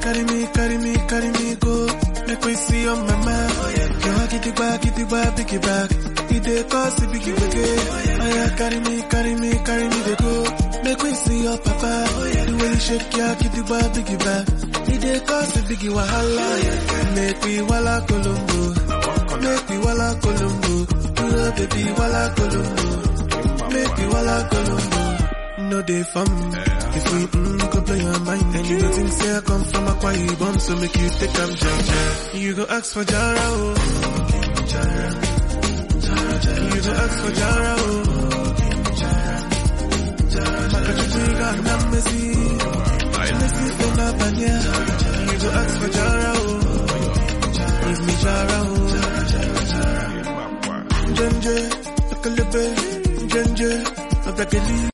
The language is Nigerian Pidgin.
carry me, carry me, carry me, go. Make we see your mama. Girl, get it back, get it back, pick it back. It dey cause it biggie biggie. Oh yeah, carry me, carry me, carry me, they go. Make we see your papa. The way you shake your get it back, pick it back. It dey cause it biggie wahala. Make we wala Colombo. Make we wala Colombo. Oh baby, wala Colombo. Make we wala Colombo. No day fun. If we mm, go play your mind, and you go think say I come from a quiet bomb, so make you take am jam. You go ask for Jara, oh. You go ask for Jara, oh. Makachuchiga na Messi, Messi fena banya. You go ask for Jara, oh. Give me Jara, oh. Jenje, Akalebe, Jenje, Abakeli.